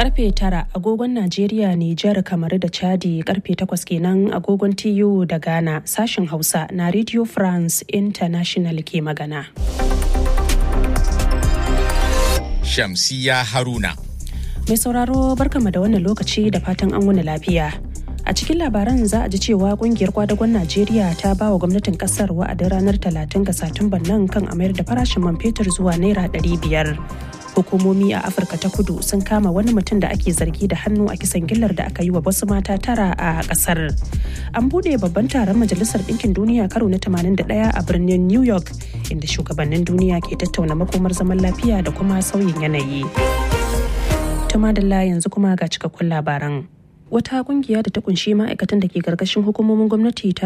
karfe tara agogon Najeriya, Nijar, Kamaru da Chadi karfe takwas kenan agogon TU da Ghana sashen Hausa na Radio France International ke magana. Shamsiya Haruna. Mai sauraro barkama da wannan lokaci da fatan an wani lafiya. A cikin labaran za a ji cewa kungiyar kwadagon Najeriya ta ba wa gwamnatin kasar wa'adin ranar 30 ga Satumban nan kan a mayar da farashin man fetur zuwa naira 500. Hukumomi a Afirka ta kudu sun kama wani mutum da ake zargi da hannu a kisan gillar da aka yi wa wasu mata tara a kasar. An bude babban taron Majalisar Ɗinkin Duniya karo na 81 a birnin New York inda shugabannin duniya ke tattauna makomar zaman lafiya da kuma sauyin yanayi. Tumadalla yanzu kuma ga cikakkun labaran. wata kungiya da ta kunshi ma'aikatan da ke karkashin hukumomin gwamnati ta